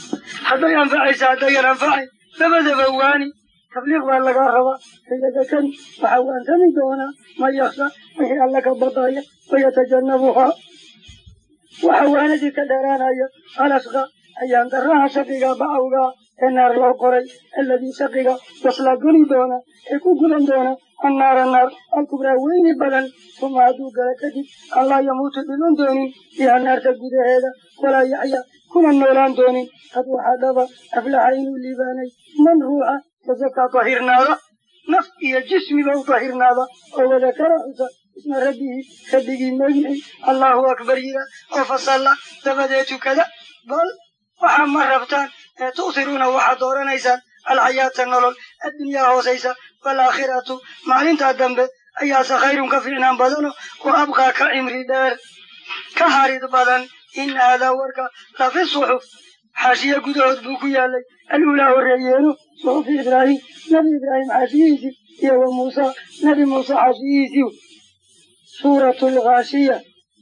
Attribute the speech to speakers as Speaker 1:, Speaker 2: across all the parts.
Speaker 1: hadday anfacaysa haddayan anfacayn labadaba waani tabliiq baa lagaa rabaa sayadakari waxaa waansami doonaa man yaksha wixii alla ka baqaya wayatajannabuhaa waxa waanadii ka dheeraanaya alasqa ayaan daraha shaqiga bacawgaa ee naar loo qoray alladii shaqiga yaslaa geli doona ee ku gudan doona annaara naar alkubraa weyni badan uma hadduu gala kadib an laa yamuutu dhiman doonin biha naarta gudaheeda walaa yaxya kuna noolaan doonin qad waxaa dhaba aflaxa inuu liibaanay man ruuxa tasakaa tahirnaada naf iyo jismiba u tahirnaada oo wadakara xusa isma rabbihi rabbigii magicii allahu akbar yira oo fasalla dabadeed tukada bal waxaa ma rabtaan ee tu'tiruuna waxaad dooranaysaan alxayaata nolol addunyaa hoosaysa waalaakhiratu maalintaa dambe ayaase khayrun ka fiicnaan badano oo abqaa ka cimri dheer ka harid badan in haadaa warka lafi suxuf xaashiye gudahood buu ku yaalay aluulaa horreeyeeno suxufi ibraahim nebi ibraahim xaashiyihiisii iyo wa muusa nebi muuse xaashiyihiisii suuratu lkhaashiya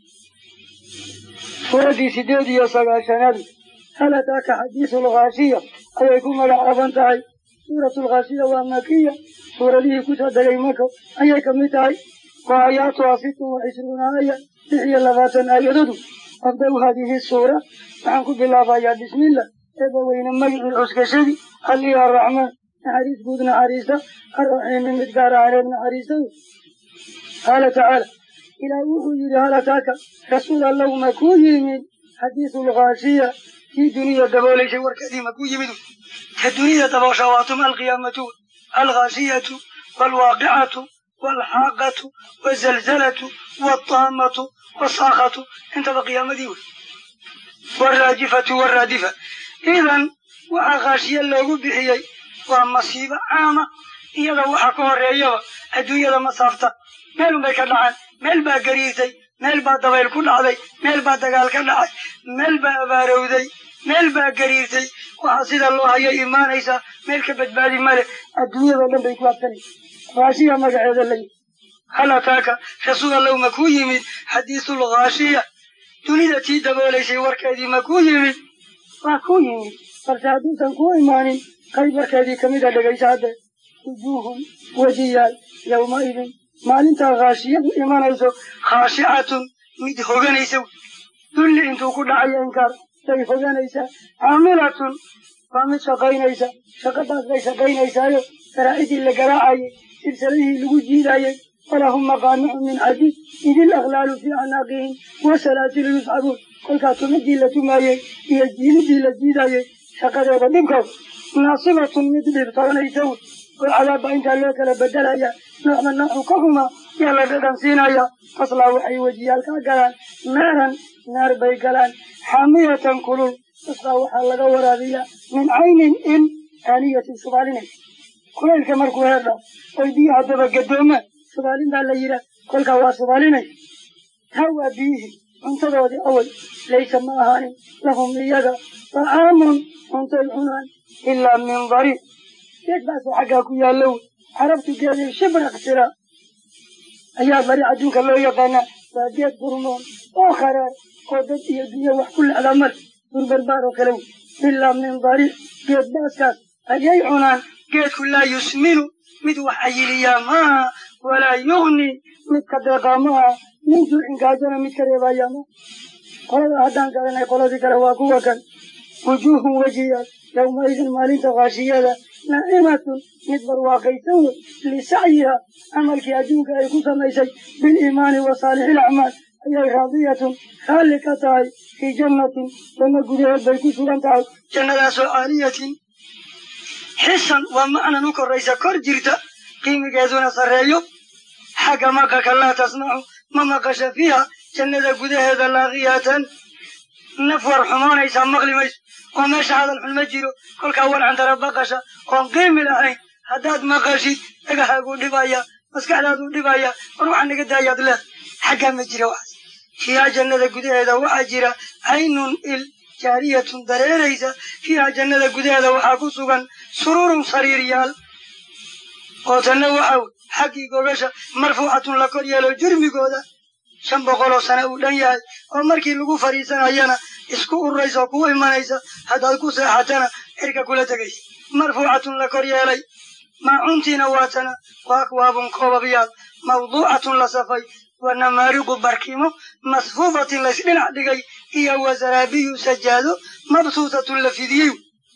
Speaker 1: suuraddii sideed iyo sagaashanaad hal ataaka xadiisu lkhaashiya ayay ku magacaaban tahay suuratu lkhaashiya waa makiya suuradihii ku soo degay mako ayay ka mid tahay wa aayaatuha sittun wa cishruuna aaya lix iyo labaatan aayadadu abda-u haadihi suura waxaan ku bilaabayaa bismillah eeba weyne magicii cuskashadii allii arraxmaan naxariis guud naxariista arraxiimi mid gaar ahaaneed naxariistadu qaala tacaala ilaah wuxuu yidhi hal ataaka rasuul allow ma kuu yimid xadiisu lkhaashiya kii duniya dabooleysay warkeedii ma kuu yimid ka dunida daboosha waatum alqiyaamatu alkhaashiyatu waalwaaqicatu waalxaaqatu wazalzalatu waataamatu wasaakatu intaba qiyaamadii wey waraajifatu waraadifa idan waxaa khaashiye loogu bixiyey waa masiibo caama iyada waxa ka horeeyaba adduunyada ma saafta meel unbay ka dhacaan meel baa gariirtay meel baa dabayl ku dhacday meel baa dagaal ka dhacay meel baa abaarowday meel baa gariirtay waxaa sida loo hayay imaanaysaa meel ka badbaadi male adduunyadao dhan bay ku absanaysa khaashiya magaceeda layi hal ataaka rasuul allow ma kuu yimid xadiisul khaashiya dunida tii daboolaysay warkeedii ma kuu yimid waa kuu yimid balse hadduusan kuu imaanin qayb warkeedii kamid a dhegaysa hadde wujuuhun wejiyaal yowmaidin maalintaa khaashiyadu imanayso khaashicatun mid hoganaysa wey dulli intuu ku dhacayo inkaar bay hoganaysaa caamilatun waa mid shaqaynaysa shaqadaas bay shaqaynaysaayo garaacidii la garaacayay silsaladihii lagu jiidayay walahum maqaamicu min xadiid idil akhlaalu fii acnaaqihim wasalaasilu yusxabuun kolkaa tumidii la tumaayey iyo jiididii la jiidayay shaqadeeda dhibkaas naasibatun mid dhibtoonaysa wey oo cadaabba intaa loo kala bedelaya noocba noocu ka xumaa yaa la dhadhan siinaya taslaa waxay wejiyaalkaa galaan naaran naar bay galaan xaamiyatan kulul taslaa waxaa laga waraabiyaa min caynin il aaniyatin subaalinay kulaylka markuu heerdha oy biyaha daba gadoomaan subaalin baa la yidhaah kolkaa waa subaalinay taa waa biyihii cuntadoodii awal laysa ma ahaanin lahum iyaga طacaamun cuntay cunaan ilaa min dariic geed baasoo xaggaa ku yaallo wey carabtu geedii shibraq tira ayaa bari adduunka loo yaqaanaa waa geed qurmoon oo kharaar oo dad iyo dunya wax ku lexdaa male durbarbaar oo kale wey ilaa min dariic geed baaskaas ayay cunaan geedku laa yusminu mid wax ayiliyaa maaha walaa yugni mid ka deeqaa maaha min juucin gaajana mid ka reebayaa maaha qolada haddaan garanay qoladii kale waa kuwa kan wujuuhun wejiyaal yowmaidin maalinta khaashiyada naacimatun mid barwaaqaysan wey lisacyiha camalkii adduunka ay ku samaysay biliimaani wa saalixil acmaal ayay raadiyatun raalli ka tahay fii jannatin janno gudaheed bay ku sugan tahay jannadaasoo caaliyatin xisan waa macnan u koraysa kor jirta qiimigeeduna sarreeyo xagga maqalka laa tasmacu ma maqasha fiiha jannada gudaheeda laaqiyatan naf war xumaanaysaa maqli mayso oo meesha hadal xun ma jiro kolkaa warcantara baqasha oon qiimi lahayn haddaad maqashid dhagahaaguu dhibaya maskaxdaaduu dhibaya war waxaa naga daayaad leed xaggaa ma jira waxaas fiiha jannada gudaheeda waxaa jira caynun il jaariyatun dareeraysa fiiha jannada gudaheeda waxaa ku sugan sururun sariiryaal oo tanna waxa wey xaggii gogasha marfuucatun la kor yeelo jurmigooda shan boqoloo sane uu dhan yahay oo markii lagu fadhiisanayana isku ururaysa oo kugu imanaysa haddaad ku seexatana cirka kula tegaysa marfuucatun la kor yeelay maacuntiina waatana wa akwaabun koobabyaal mawduucatun la safay wa namaariqu barkimo masfuufatin laysdhinac dhigay iyo wa zaraabiyu sajaado mabsuutatun la fidiyey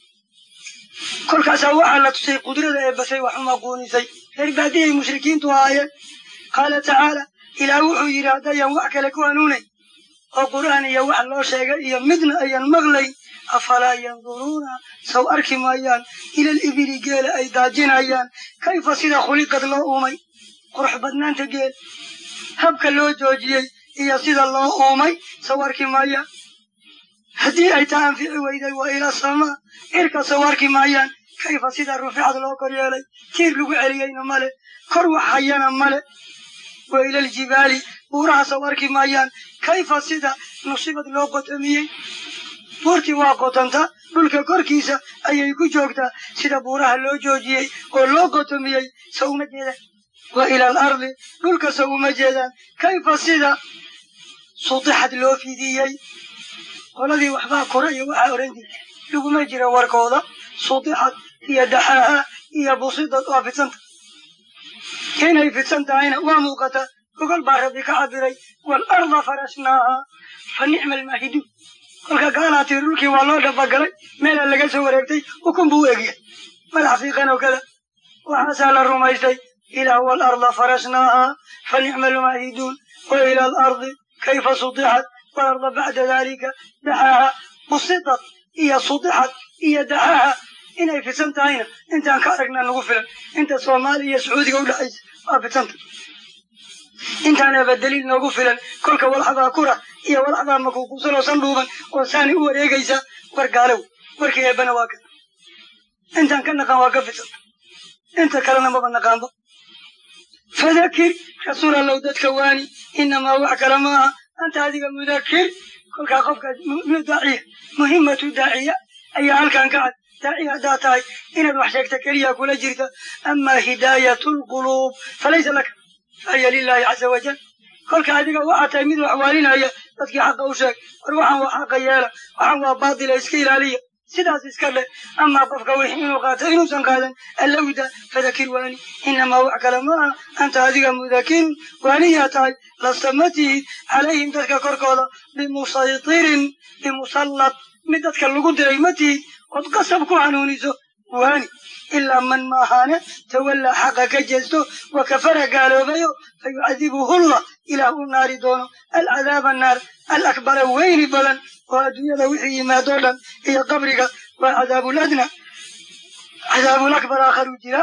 Speaker 1: kolkaasaa waxaa la tusay qudrada ee basay wax umaquunisay reer baadiyay mushrikiintu ahaayeen qaala tacaala ilaah wuxuu yidhi haddayaan wax kale ku hanuunayn oo qur'aan iyo wax loo sheegay iyo midna ayan maqlayn afalaa yanduruuna saw arki maayaan ilal ibili geela ay daajinayaan kayfa sida khuliqad loo uumay qurux badnaanta geel habka loo joojiyey iyo sida loo uumay saw arki maayaan haddii ay taa anfici weyday waa ila samaa cirka saw arki maayaan kayfa sida ruficad loo kor yeelay tiir lagu celiyeyna male kor wax hayana male wa ilaljibaali buuraha saw arki maayaan kayfa sida nusibad loo qotomiyey buurtii waa qotanta dhulka korkiisa ayay ku joogtaa sida buuraha loo joojiyey oo loo qotomiyey saw uma jeedaan wa ila al ardi dhulka saw uma jeedaan kayfa sida sutixad loo fidiyey qoladii waxbaa kora iyo waxaa oran jira laguma jira warkooda sutixad iyo daxaaha iyo busidad waa fidsanta inay fidsan tahayna waa muuqata gogol baa rabbi ka cabiray waalarda farashnaaha fa nicma almaahiduun kolka gaalaati dhulkii waa loo dhabagalay meelaa laga soo wareegtay ukun buu u egyahay madax fiiqan oo kada waxaasaa la rumaystay ilaah waalarda farashnaaha fa nicma almaahiduun wa ila alardi kayfa sutixat waalarda bacda dalika daxaaha busidad iyo sutixad iyo daxaaha inay fidsan tahayna intaan ka aragnaa nagu filan inta soomaaliya iyo sacuudiga udhexaysa waa fidsanta intaanaba daliil noogu filan kolka walxabaa kura iyo walxabaa makuukusanoo sandhuuban oo saani u wareegaysa war gaalow warkii eebbana waa kan intaan ka naqaan waa ka fidsanta inta kalena maba naqaanba fadakir rasuul allow dadka waani inamaa wax kale maaha anta adiga mudakir kolkaa qofkaas daaciya muhimatu daaciya ayaa halkan ka cad daaciya haddaa tahay inaad wax sheegta keliya kula jirta amaa hidaayatu lquluub falaysa laka fahiya lilahi caza wajal kolka adiga waxaa tahay mid wax waalinaya dadkii xaqa u sheeg war waxaan waa xaqa yeela waxaan waa baatila iska ilaaliya sidaas iska dheh amaa qofka wixii inuu qaato inuusan qaadan allowda fadakir waani inamaa wax kale ma aha anta adiga mudakirun waaniyaa tahay lasta ma tihid calayhim dadka korkooda bimusaytirin bimusallad mid dadka lagu diray ma tihid ood qasab ku hanuuniso waani ilaa man maahaane tawallaa xaqa ka jeesto wa kafara gaaloobayo fa yucadibuhullah ilaah u naari doono alcadaaba naar alakbara weyni badan oo adduunyada wixii yimaadoo dhan iyo qabriga waa cadaabuladna cadaabulakbar aakharu jira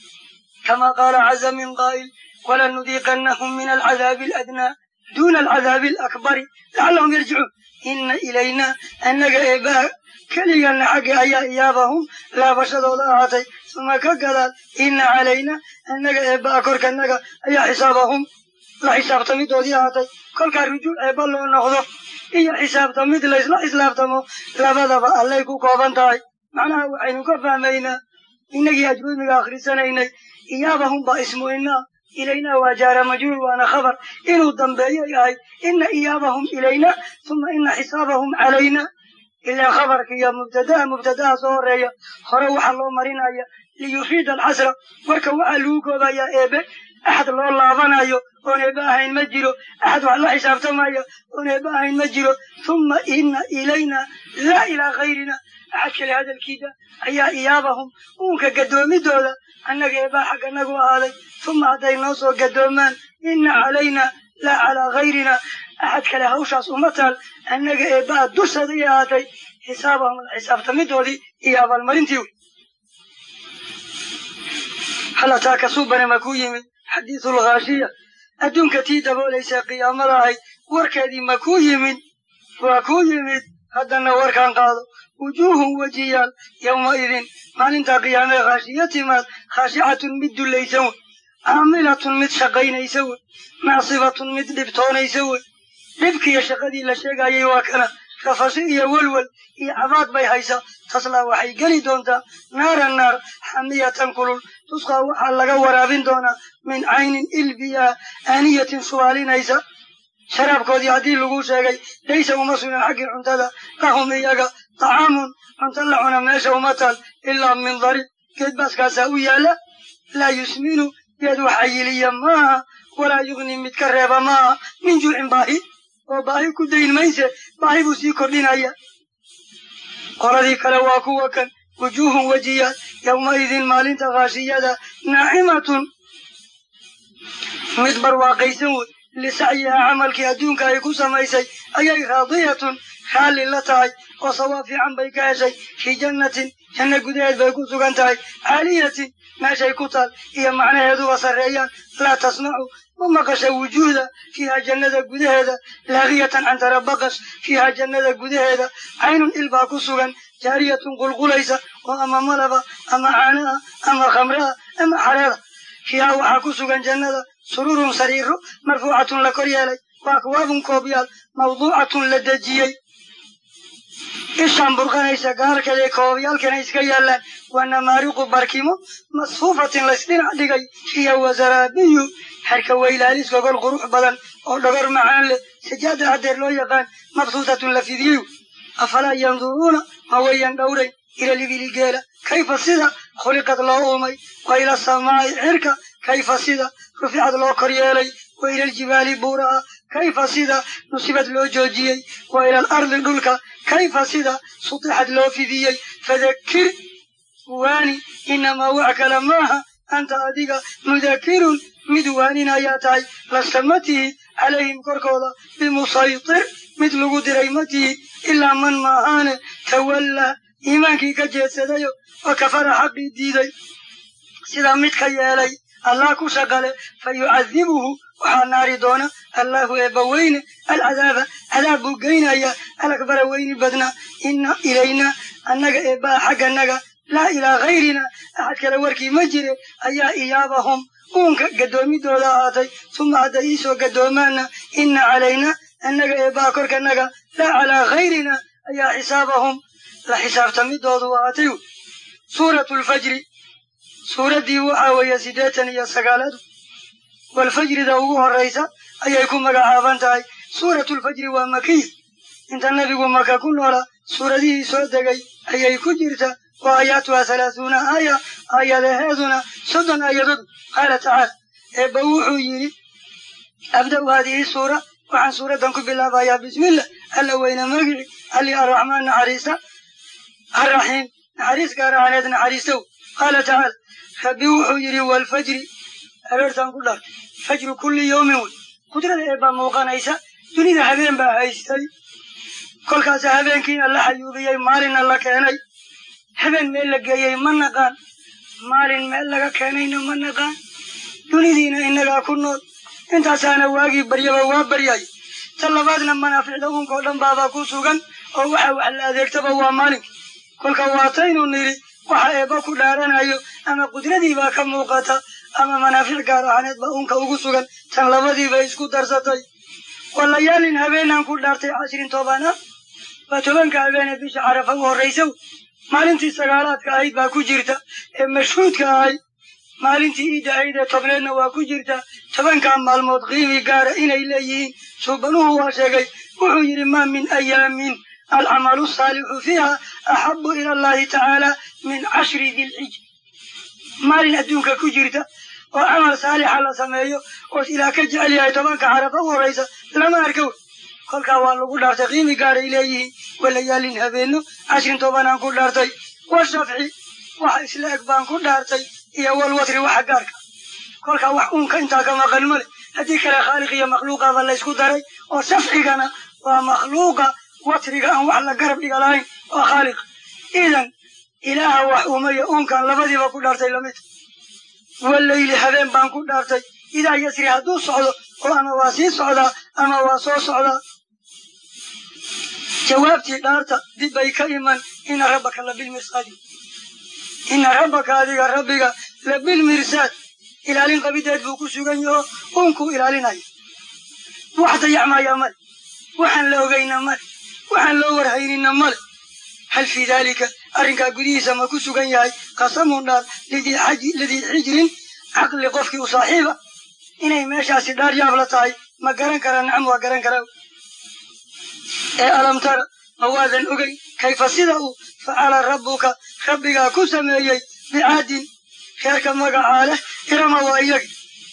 Speaker 1: kama qaala caza min qaa'il walanudiiqannahum min alcadaabi aladnaa duuna alcadaabi alakbari lacallahum yarjicuun ina ilayna annaga eebbaha keligana xagga ayaa iyaabahum laabashadooda ahaatay uma ka gadaal ina calayna annaga eebbaha korkanaga ayaa xisaabahum la xisaabtamidoodii ahaatay kolkaa rujuuc eebba loo noqdo iyo xisaabtamid laysla xislaabtamo labadaba allay ku kooban tahay macnaha waxaynu ka fahmaynaa innagii ajruumiga akhrisanaynay iyaabahum baa ismu inaa ilaynaa waa jaara majruur waana khabar inuu dambeeyo yahay ina iyaabahum ilayna uma ina xisaabahum calayna ilaa khabarka iyo mubtadaha mubtadaha soo horeeya hore waxaa loo marinaya liyufiida alxasra marka waxaa lagu koobayaa eebe axad loo laabanayo oon eebe ahayn ma jiro axad wax la xisaabtamaya oon eebe ahayn ma jiro uma ina ilayna laa ilaa kayrina axad kale hadalkiida ayaa iyaabahum uunka gadoomidooda annaga eebaa xagga nagu ahaaday uma hadday noo soo gadoomaan ina calayna laa calaa kayrina axad kale hawshaas uma taal annaga eebbaa dushaday ahaatay xisaabahum xisaabtamidoodii iyo abaalmarintii wey halataa kasuubane ma ku yimid xadiisul khaashiya adduunka tii daboolaysa qiyaamada ahayd warkeedii ma ku yimid waa ku yimid haddana warkaan qaado wujuuhun wejiyaal yowmaidin maalintaa qiyaamee khaashiya timaad khaashicatun mid dullaysan wey caamilatun mid shaqaynaysa wey naasibatun mid dhibtoonaysa wey dhibkiiyo shaqadii la sheegayay waa kana rafasi iyo welwel iyo cabaad bay haysaa taslaa waxay geli doontaa naara naar xamiyatan kulul tusqaa waxaa laga waraabin doonaa min caynin ilbiyaa aaniyatin subaalinaysa sharaabkoodii haddii lagu sheegay laysa uma sugnan xaggii cuntada lahum iyaga طacaamun cunto la cuna meesha uma taal ilaa min dariib geed baaskaasaa u yaalla laa yusminu geed wax ayiliya maaha walaa yugni mid ka reeba maaha min juucin baahi oo baahi ku dayn mayse baahi buu sii kordhinaya qoladii kale waa kuwa kan wujuuhun wejiyaad yowmaidin maalinta khaashiyada naacimatun mid barwaaqaysan wey lisacyihaa camalkii adduunka ay ku samaysay ayay raadiyatun raalli la tahay oo sawaab fiican bay ka heshay fii jannatin janno gudaheed bay ku sugan tahay caaliyatin meeshay ku taal iyo macnaheeduba sarreeyaan laa tasmacu ma maqasha wujuuhda fiiha jannada gudaheeda laaqiyatan cantara baqash fiiha jannada gudaheeda caynun il baa ku sugan jaariyatun qulqulaysa oo ama malaba ama caanaha ama khamraha ama xareeda fiiha waxaa ku sugan jannada sururun sariiro marfuucatun la kor yeelay wa akwaabun koobyaal mawduucatun la dejiyey ishaan burqanaysa gaarkeeday koobyaalkana iska yaallaan waa namaariqu barkimo masfuufatin laysdhinac dhigay iyo wasaraabiyu harka weylaalis gogol qurux badan oo dhogor macaan leh sajaada hadeer loo yaqaan mabsuutatun la fidiyeyu afalaa yanduruuna ma wayan dhowray ila libili geela kayfa sida khuliqad loo uumay wa ila samaa'i cirka kayfa sida ruficad loo kor yeelay wa ila aljibaali buuraha kayfa sida nusibad loo joojiyey wa ila alardi dhulka kayfa sida sutixad loo fidiyey fadakir waani inamaa wax kale maaha anta adiga mudakirun mid waanin ayaa tahay lasta ma tihid calayhim korkooda bimusaytir mid lagu diray ma tihid ilaa man maahaane tawallaa iimaankii ka jeedsadayo wa kafara xaqii diiday sidaa mid ka yeelay allah ku shaqale fa yucadibuhu waxaa naari doona allahu eebba weyne alcadaaba cadaab buu geynaya alakbara weyni badna inna ilayna annaga eebbaa xagganaga laa ilaa hayrina axad kale warkii ma jire ayaa iyaabahum uunka gaddoomidooda ahaatay suma hadday iisoo gaddoomaana inna calayna annaga eebbaa korkanaga laa calaa hayrina ayaa xisaabahum la xisaabtamidoodu ahaatay suuratu lfajri suuraddii waxaa weeye siddeetan iyo sagaaladu walfajrida ugu horraysa ayay ku magacaaban tahay suuratulfajri waa makiya inta nebigu maka ku noola suuradihii soo degay ayay ku jirta wa aayaatuha halaathuuna aaya aayadaheeduna soddon aayadood qaala tacaala eebba wuxuu yidhi abda'u haadihi suura waxaan suuraddan ku bilaabayaa bismillah alla weyne magici alli arraxmaan naxariista arraxiim naxariis gaarahaneed naxariistow qaala tacaala rabbi wuxuu yidhi walfajri aroortaan ku dhaar fajru kulli yawmin wey qudrada eebbaa muuqanaysa dunida habeen baa haystay kolkaasa habeenkiina la xayuubiyey maalinna la keenay habeen meel la geeyey ma naqaan maalin meel laga keenayna ma naqaan dunidiina innagaa ku nool intaasaana waagii baryaba waa baryay ta labaadna manaaficda unkao dhan baabaa ku sugan oo waxa wax la adeegtaba waa maalinka kolka waataynu nidhi waxa eebba ku dhaaranayo ama qudradiibaa ka muuqata ama manaafic gaar ahaaneed baa unka ugu sugan tan labadiiba isku darsatay walayaalin habeenaan ku dhaartay cashirin toobana waa tobanka habeenee bisha carafa u horraysa maalintii sagaalaadka ahayd baa ku jirta ee mashhuudka ahayd maalintii iidda ahayd ee tobneedna waa ku jirta tobankaa maalmood qiimi gaara inay leeyihiin suubanuhu waa sheegay wuxuu yidhi maa min ayaamin alcamalu saalixu fiiha axabu ila allahi tacaala min cashri dilxij maalin adduunka ku jirta oo camal saalixa la sameeyo oo ilaah ka jecel yahay tobanka carafa u horraysa lama arkow kolkaa waa lagu dhaartay qiimi gaaray leeyihiin walayaalin habeenno cashrin tobanaan ku dhaartay washafci waxa isla eg baan ku dhaartay iyo walwatri waxa gaarka kolkaa wax uunka intaa ka maqan ma leh haddii kale khaaliq iyo makhluuqaba laysku daray oo shafcigana waa makhluuqa watriga aan wax la garab dhiga lahayn waa khaaliq idan ilaaha wax uumaya uunkan labadiiba ku dhaartay lamid wallayli habeen baan ku dhaartay idaa yasri hadduu socdo oo ama waa sii socdaa ama waa soo socdaa jawaabtii dhaarta dib bay ka iman ina rabbaka labilmirsaadi ina rabbaka adiga rabbiga labilmirsaad ilaalin qabideed buu ku sugan yaho uunkuu ilaalinaya wax dayacmaya male waxaan la ogayna male waxaan loo warhaynina male hal fii daalika arrinkaa gudihiisa ma ku sugan yahay qasamun dhaar lidii xijrin caqli qofkii u saaxiiba inay meeshaasi dhaar yaab la tahay ma garan karaa nacam waa garan karaa ee alam tara ma waadan ogey kayfa sida uu facala rabbuka rabbigaa ku sameeyey bicaadin reerka magacaa leh irama waa iyagi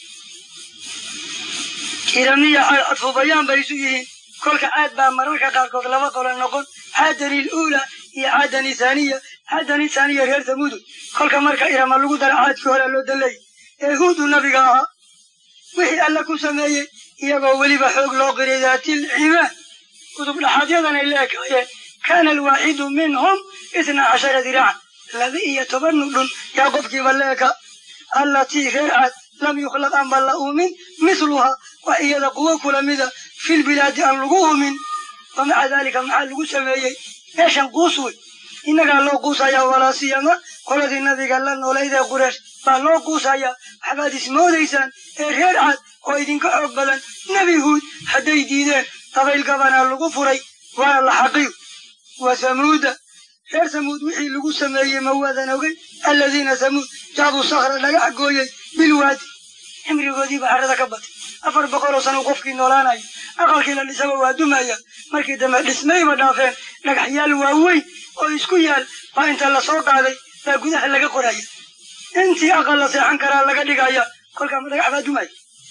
Speaker 1: iramiya caad cadfubayaan bay isu yihiin kolka caad baa mararka qaarkood laba qolo noqon caadani luula iyo caadani thaniya caadani thaniya reer tamuudu kolka marka irama lagu dara caadkii hore loo daleeyay ee huudu nabiga ahaa wixii alla ku sameeyey iyagoo weliba xoog loo qiray daatil cimaan kutub dhaxaadyadan ay leekaayeen kaana alwaaxidu minhum itna cashara diraacan laba iyo toban nudhun yaa qofkiiba leeka allatii reer caad lam yukhlaq aan baan la uumin mithluhaa wax iyada quwo kula mida filbilaadi aan lagu uumin wa maca daalika maxaa lagu sameeyey meeshan quus wey innagaa loo quusayaa walaa siyama qoladii nabiga la noolayd ee qureesh baa loo quusayaa waxbaad ismoodaysaan ee reer caad oo idinka xoog badan nebi huud hadday diideen dabayl gabanaa lagu furay waana la xaqiyo wa samuuda reer samuud wixii lagu sameeyey ma waadan ogey alladiina samuud jaabuu sakra dhagax gooyey bilwaadi cimrigoodiiba carrada ka batay afar boqoloo sano qofkii noolaanayo aqalkii la dhisaba waa dumaya markii dambe dhismayba dhaafeen dhagaxyaal waaweyn oo isku yaal baa inta lasoo qaaday baa gudaha laga qoraya intii aqal la seexan karaa laga dhigaya kolkaama dhagax baa dumaya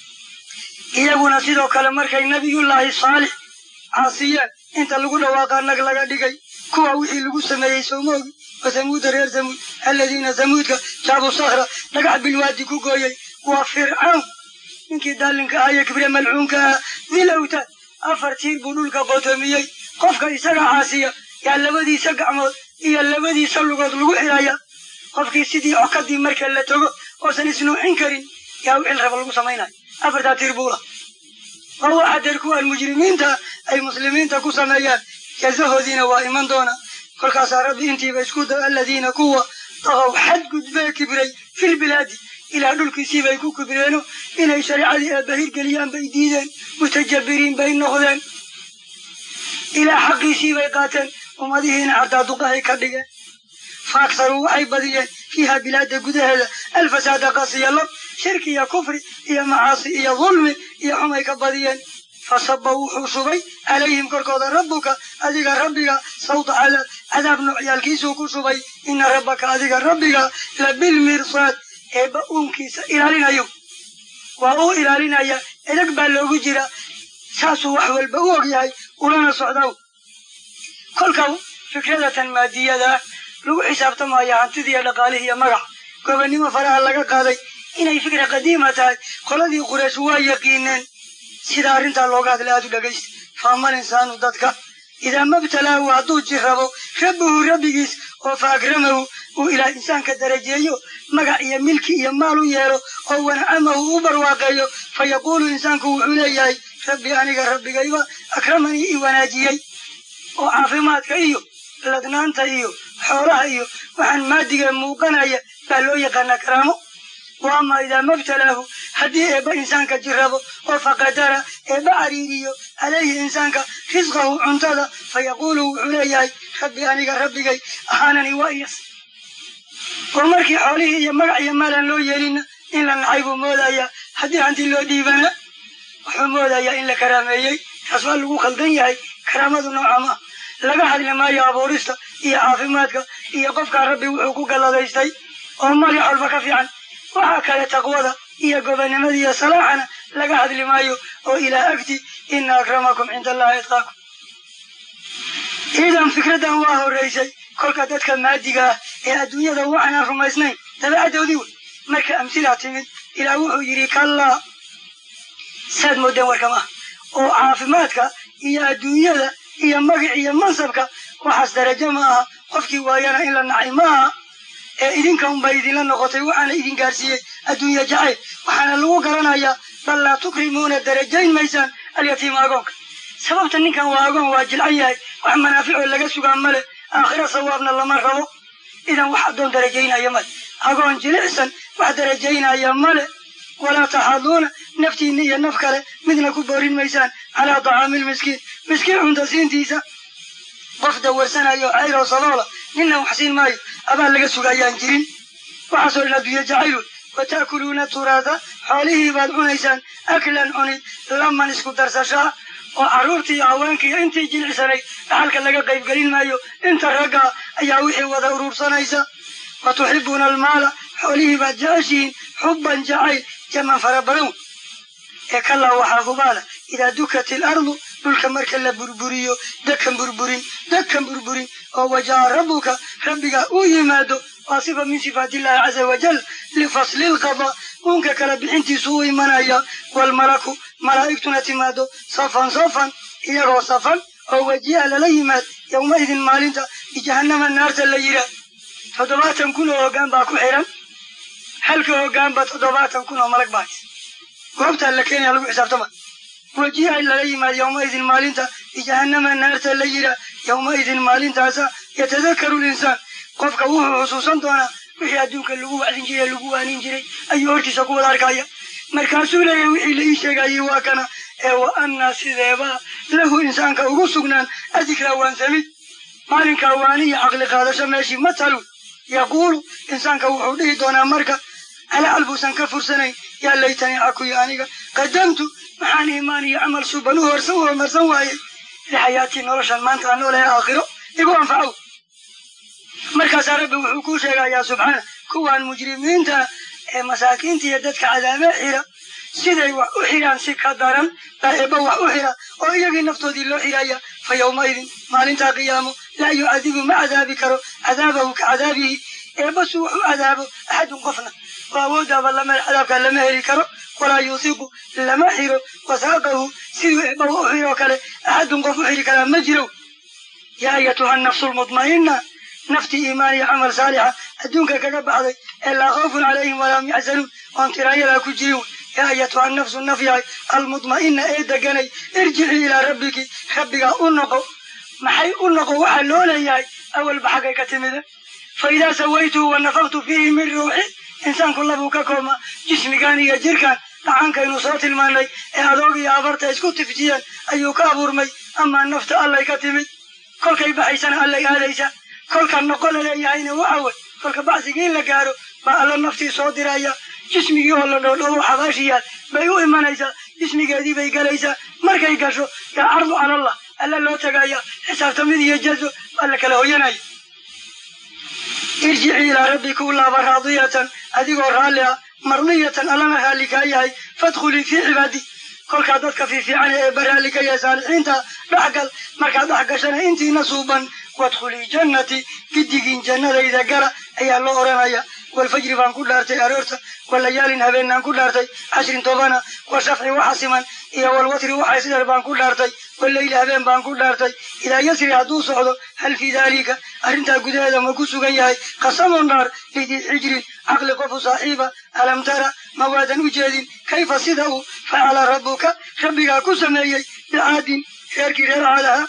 Speaker 1: iyaguna sidoo kale markay nabiyullaahi saalix caasiyeen inta lagu dhawaaqa nag laga dhigay kuwa wixii lagu sameeyey sowmoogi wa samuuda reer samuud alladiina samuudka jaabu sakra dhagax bilwaadi ku gooyey waa fircawn ninkii daalinka ah iyo kibre malcuunka ah dil awtaad afar tiir buu dhulka qootoomiyey qofka isaga caasiya yaa labadiisa gacmood iyo labadiisa lugood lagu xiraya qofkii sidii cokadii marka la togo oosan isnuuxin karin yaa wixii la raba lagu samaynayo afartaa tiir buula waa waxa deer kuwaan mujrimiinta ay muslimiinta ku sameeyaan jazahoodiina waa iman doona kolkaasaa rabbi intiiba isku da aladiina kuwa daqow xadgudbee kibray filbilaadi ilaa dhulkiisii bay ku kibreeno inay shareecadii eebba hirgeliyaan bay diideen mutajabiriin bay noqdeen ilaa xaqiisii bay qaateen ummadihiina cardaaduqahay ka dhigeen faaktaruu waxay badiyeen fiiha bilaada gudaheeda alfasaada qasiya lab shirki iyo kufri iyo macaasi iyo dulmi iyo xumay ka badiyeen fasaba wuxuu shubay calayhim korkooda rabbuka adiga rabbiga sawta cadaab cadaab noocyaalkiisuu ku shubay ina rabbaka adiga rabbiga labilmirsaad eebba uunkiisa ilaalinayo waa uu ilaalinaya edeg baa loogu jira saasuu wax walba u og yahay ulana socdaw kolka fikradatan maadiyadaa lagu xisaabtamaya hantidiiyo dhaqaalihii iyo magac gobonnimo faraha laga qaaday inay fikra qadiima tahay qoladii qureesh waa yaqiineen sida arrintaa looga hadlay aad u dhegaysta faamal insaanu dadka idaa mabtalaahu hadduu jirrabo rabbuhu rabbigiis oo fa akramahu uu ilaa insaanka darajeeyo magac iyo milki iyo maal u yeelo oo wanacamahu u barwaaqeeyo fa yaquulu insaanku wuxuu leeyahay rabbi aniga rabbigayba akramanii i wanaajiyey oo caafimaadka iyo ladnaanta iyo xoolaha iyo waxaan maadiga muuqanaya baa loo yaqaanaa karaamo wa ama idaa mabtalaahu haddii eebba insaanka jirrabo oo faqadara eebba cariiriyo calayhi insaanka risqahu cuntada fa yaquulu wuxuu leeyahay rabbi aniga rabbigay ahaanani waa iyas oo markii xoolihii iyo magac iyo maalaan loo yeelina in la nacay buu moodayaa haddii hanti loo dhiibana wuxuu moodayaa in la karaameeyey taas waa lagu khaldan yahay karaamadu nooca ma laga hadli maayo abuurista iyo caafimaadka iyo qofkaa rabbi wuxuu ku galladaystay oo magac walba ka fiican waxaa kale taqwada iyo gobonnimada iyo salaaxana laga hadli maayo oo ilaa agti ina akramakum cinda allahi itqaakum iidan fikraddan waa horraysay kolka dadka maadiga ah ee adduunyada waxaanaan rumaysnayn dabeecaddoodii wey marka amsilaa timid ilaa wuxuu yidhi kallaa saad moodeen warkamaha oo caafimaadka iyo adduunyada iyo magac iyo mansabka waxaas darajo ma aha qofkii waayana in la nacay ma aha ee idinka unbay idinla noqotay waxaana idin gaarsiiyey adduunya jacayl waxaana lagu garanayaa bal laa tukrimuuna darajayn maysaan alyatiima agoonka sababta ninkan waa agoon waa jilcan yahay wax manaaficoo laga sugaa male aakhira sawaabna lama rabo idan wax addoon darajaynaya male agoon jilicsan wax darajaynaya male walaa taxaduuna naftiinna iyo naf kale midna ku boorin maysaan calaa tacaamil miskiin miskiin cunta siintiisa qof dawarsanayo cayroo saboola ninna wax siin maayo abaan laga sugayaan jirin waxaasoo dhan adduunya jacayl wey wa ta'kuluuna turaada xoolihii baad cunaysaan aklan cunid laman isku darsashaa oo carruurtii iyo haweenkii iyo intii jilicsanay dhaxalka laga qaybgelin maayo inta ragga ayaa wixii wada urursanaysa wa tuxibuuna almaala xoolihii baad jeceshihiin xubban jacayl jaman fara badan ee kalaa waxaa hubaala idaa dukat ilardu dhulka marka la burburiyo dakan burburin dakan burburin oo wajaa rabbuka rabbiga uu yimaado waa sifa min sifaat illahi caza wajal lifasli lqada uunka kala bixintiisu u imanaya walmalaku malaa'igtuna timaado safan safan iyagoo safan oo wajiha lala yimaad yowmaidin maalinta bijahannama naarta la yiraa toddobaatan kun oo hoggaan baa ku xiran halka hoggaanba toddobaatan kun oo malag baa hays goobtaa la keenaya lagu xisaabtama wajiha lala yimaad yowmaidin maalinta bijahannama naarta la yiraa yowmaidin maalintaasa yatadakaru linsaan qofka wuxuu xusuusan doonaa wixii adduunka lagu wacdin jiray lagu waanin jiray ayuu hortiisa ku wada arkaya markaasuu leeyahay wixii la ii sheegayay waa kana ee wa annaa sideebaa lahu insaanka ugu sugnaan adikraa waansamid maalinkaa waaniya caqli qaadasho meeshii ma talu yaquulu insaanka wuxuu dhihi doonaa marka alacal buusan ka fursanayn yaa laytanii cakuyo aniga qadamtu maxaan iimaan iyo camal suban u horsan u homarsan waayey lixayaatii noloshan maanta aan noolahay aakhiro igu anfacow markaasaa rabbi wuxuu kuu sheegayaa subxaana kuwaan mujrimiinta ee masaakiinta iyo dadka cadaabee xira siday wax u xidhaan si ka daran baa eebba wax u xidha oo iyagii naftoodii loo xidhaya fa yowmaidin maalintaa qiyaamo laa yucadibu ma cadaabi karo cadaabahu ka cadaabihi eebba suu wax u cadaabo axadun qofna oo awooddaaba lama cadaabkaa lama heli karo walaa yuusiqu lama xiro wasaaqahu siduu eebba u xidhoo kale axadun qof u xidhi karaa ma jiro yaa ayatuha nafsu lmudma'ina naftii iimaan iyo camal saalixa adduunka kaga baxday ee laa khawfun calayhim walaa hum yaxzanuun oon tiraayadaa ku jirin wey yaa ayatuha nafsu naf yahay almudma'ina ee deganay irjicii ilaa rabbiki rabbigaa u noqo maxay u noqo waxaa loo leeyahay awalba xaggay ka timide fa idaa sawaytuhu wa nafaktu fiihi min ruuxi insaanku labuu ka koobma jismigan iyo jirkan dhacankaynu soo tilmaanay ee adoog iyo abarta isku tifjiyeen ayuu ka abuurmay amaa nafta allay ka timid kolkay baxaysana allay aadaysa kolka noqo la leeyahayna waxa wey kolka bacsigii la gaaro baa alla naftii soo diraya jismigii oo la dhoodhoobo xabaashiyaad bay u imanaysaa jismigeedii bay galaysaa markay gasho yaa cardu calallah alla loo tagaya xisaabtamid iyo jazo baa la kala hoyanaya irjicii ilaa rabbika u laaba raadiyatan adigoo raalli ah mardiyatan allana raalli kaa yahay fadkhulii fii cibaadi kolkaa dadka fiifiican ee baraalli ka yahay saalixiinta dhexgal markaad dhex gashana intiina suuban wadkhulii jannati giddigiin jannadayda gala ayaa loo odhanaya walfajri baan ku dhaartay aroorta walayaalin habeenaan ku dhaartay cashrin tobana washafci waxa siman iyo walwatri waxa isdheer baan ku dhaartay waleyli habeen baan ku dhaartay idaa yasri hadduu socdo hal fii daalika arrintaa gudaheeda ma ku sugan yahay qasamun dhaar lidii xijrin caqli qofu saaxiiba alam tara ma waadan u jeedin kayfa sida uu facala rabbuka rabbigaa ku sameeyey bicaadin reerkii reer caadaha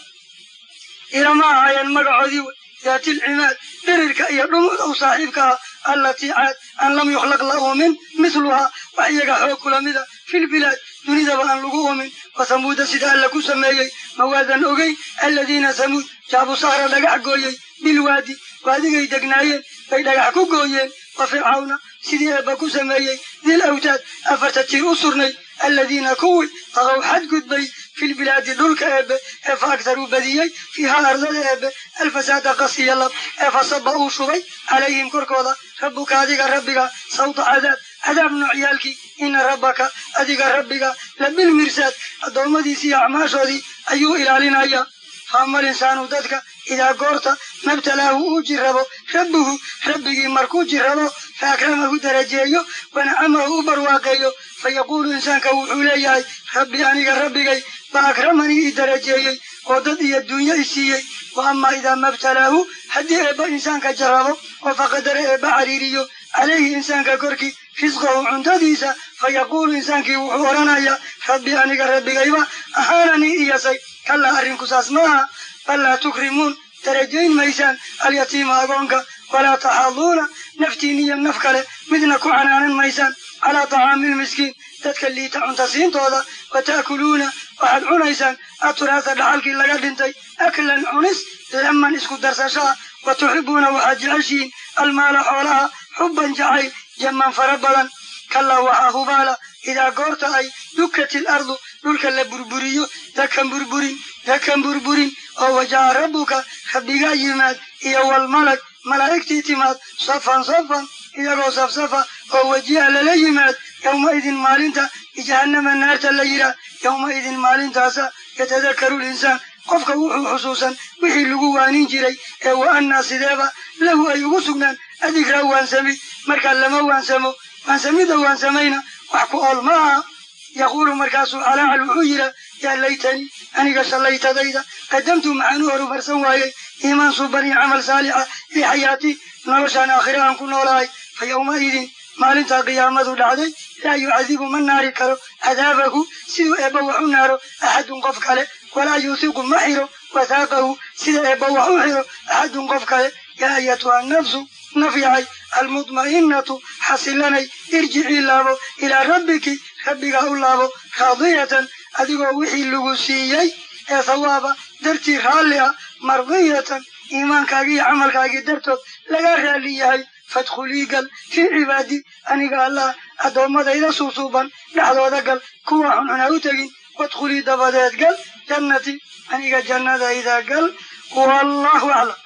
Speaker 1: ilama ahaayeen magacoodii wey daati lcimaad dhirirka iyo dhumuda u saaxiibka ah allatii caad an lam yukhlaq la uumin mithluhaa wax iyaga xoog kula mida filbilaad dunidaba aan lagu uumin wasamuuda sida alla ku sameeyey mawaadan ogey aladiina samuud jaabu sahra dhagax gooyey bilwaadi waadigay degnaayeen bay dhagax ku gooyeen wa fircawna sidii eebba ku sameeyey dil awtaad afarta tiir u surnay aladiina kuwii taqow xadgudbay filbilaadi dhulka eebe ee fa agtaruu badiyey fiihaa ardada eebe alfasaada qasiya lab ee fasaba uu shubay calayhim korkooda rabbuka adiga rabbiga sawta cadaab cadaab noocyaalkii ina rabbaka adiga rabbiga labilmirsaad addoommadiisii iyo acmaashoodii ayuu ilaalinayaa faamal insaanu dadka idaa goorta mabtalaahu uu jirrabo rabbuhu rabbigii markuu jirrabo fa akramahu darajeeyo wanacamahu u barwaaqeeyo fa yaquulu insaanka wuxuu leeyahay rabbi aniga rabbigay ba akramanii i darajeeyey oo dad iyo dunyo i siiyey wa amaa idaa mabtalaahu haddii eebba insaanka jarrabo oo faqadara eebba cariiriyo calayhi insaanka korkii risqahu cuntadiisa fa yaquulu insaankii wuxuu odhanayaa rabbi aniga rabbigayba ahaananii iyasay kallaa arrinku saas maaha bal laa tukrimuun darajayn maysaan alyatiima agoonka walaa taxaaduuna naftiin iyo naf kale midna ku canaanan maysaan calaa tacaami lmiskiin dadka liita cunta siintooda wa ta'kuluuna waxaad cunaysaan aturaasa dhaxalkii laga dhintay aklan cunis laman isku darsashaa wa tuxibuuna waxaad jeceshihiin almaala xoolaha xubban jacayl jaman fara badan kallaa waxaa hubaala idaa goorta ay dukat ilardu dhulka la burburiyo dakan burburin dakan burburin oo wajaca rabbuka rabbigaa yimaad iyo walmalag malaa'igtii timaad safan safan iyagoo safsafa oo wajiha lala yimaad yowmaidin maalinta bijahannama naarta la yihaa yowmaidin maalintaasa yatadakaru linsaan qofka wuxuu xusuusan wixii lagu waanin jiray ee wa annaa sideeba lahu ay ugu sugnaan adigraa waansami markaa lama waansamo waansamidda waansamayna wax ku ool ma aha yaquulu markaasuu calaacal wuxuu yidhaa yaa laytanii aniga shallaytadayda qadamtu maxaan u horumarsan waayey iimaan suban iyo camal saalixa fii xayaatii noloshaan aakhira aan ku noolahay fa yowmaidin maalintaa qiyaamadu dhacday laa yucadibu ma naari karo cadaabahu siduu eebba wax u naaro axadun qof kale walaa yuusiqu ma xiro wathaaqahu sida eebba wax u xiro axadun qof kale yaa ayatuha nafsu naf yahay almudma'innatu xasilanay irjicii laabo ilaa rabbiki rabbigaa u laabo raadiyatan adigoo wixii lagu siiyey ee thawaaba dartii raalli ah mardiyatan iimaankaagii iyo camalkaagii dartood lagaa raalli yahay fadkhulii gal fii cibaadi aniga allah addoommadayda suusuuban dhexdooda gal kuwa xunxun ha u tegin wadkhulii dabadeed gal jannati aniga jannadayda gal wallahu aclam